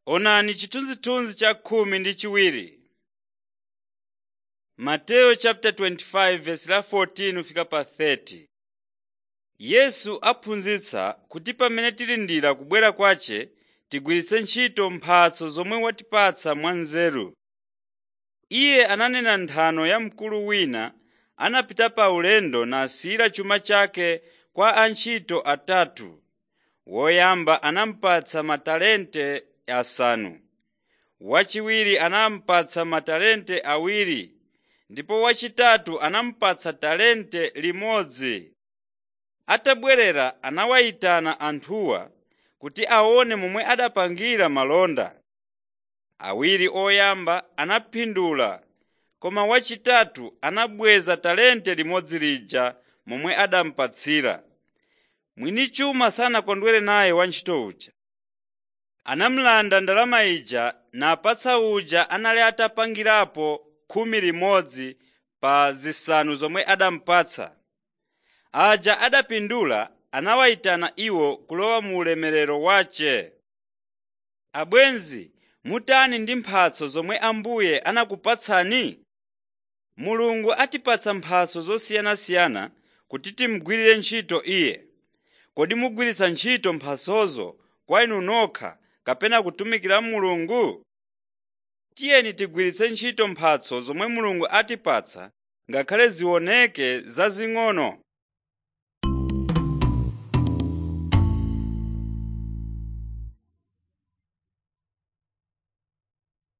Onani chithunzithunzi cha khumi ndi chiwiri. Mateyu chapter 25 verse la 14 fika pa 30. Yesu aphunzitsa kuti pamene tilindira kubwera kwace tigwiritse ntchito mphatso zomwe watipatsa mwanzeru. Iye ananena nthano ya mkulu wina anapita pa ulendo nasiyira chuma chake kwa antchito atatu. Woyamba anamupatsa matalente asanu, wachiwiri anamupatsa matalente awiri ndipo wachitatu anamupatsa talente limodzi. Atabwerera anawayitana anthuwa kuti aone momwe adapangira malonda. Awiri oyamba anapindula koma wachitatu anabweza talente limodzi lija momwe adamupatsira. Mwini chuma sanakondwere naye wantchito uja. Anamulanda ndalama ija napatsa uja anali atapangirapo khumi limodzi pa zisanu zomwe adamupatsa. Aja adapindula anawayitana iwo kulowa mu ulemerero wace. Abwenzi, mutani ndi mphatso zomwe Ambuye anakupatsani? Mulungu atipatsa mphatso zosiyanasiyana kuti timugwirire ntchito Iye. Kodi mugwiritsa ntchito mphatsozo kwa inu nokha kapena kutumikira Mulungu? Tiyeni tigwiritse ntchito mphatso zomwe Mulungu atipatsa ngakhale zioneke zazing'ono.